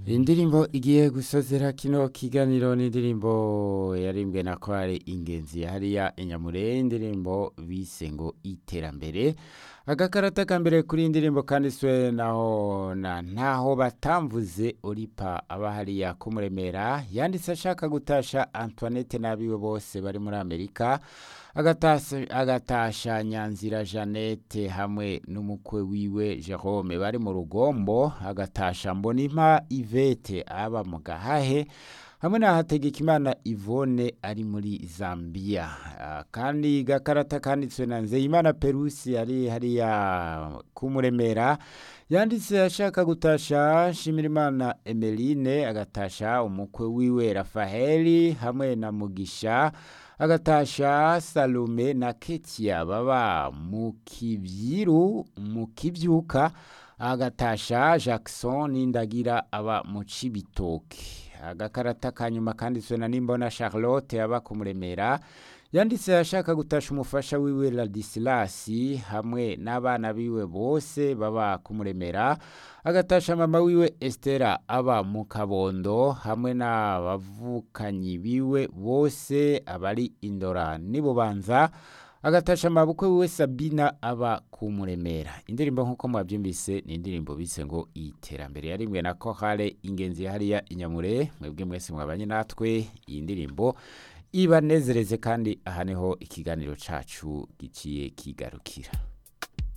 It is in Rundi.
indirimbo igiye gusozera kino kiganiro n'indirimbo yarimbwe na korali ingenzi hariya inyamure indirimbo bise ngo iterambere agakarata ka mbere kuri iyi ndirimbo kanditswe naho na ntaho batamvuze oripa aba hariya kumuremera yanditse ashaka gutasha antoinette n'abiwe bose bari muri amerika agatasa- agatasha nyanzira jeannette hamwe n'umukwe wiwe jerome bari mu rugombo agatasha mbonimpa ivete aba mu gahahe hamwe na hategekimana ivone ari muri zambia Ah, kandi gakarata kanditswe na nzeyimana perusi ari hariya kumuremera yanditse ashaka gutasha nshimirimana emeline agatasha umukwe wiwe rafaheli hamwe na mugisha agatasha salome na ketia baba mu kibyiru mu kibyuka agatasha jackson n'indagira aba mu cibitoke agakarata ka nyuma kanditswe na nimbona charlotte aba kumuremera yanditse ashaka gutasha umufasha wiwe ladisilasi hamwe n'abana biwe bose baba kumuremera agatasha mama wiwe estera aba mu kabondo hamwe n'abavukanyi biwe bose abari indora n'ibubanza agatasha amabukwe wiwe sabina aba kumuremera indirimbo nk'uko mwabyumvise ni indirimbo bise ngo iterambere yarimwe na kohale ingenzi hariya inyamure mwebwe mwese mwabanye natwe iyi ndirimbo ibanezereze kandi aha niho ikiganiro cacu giciye kigarukira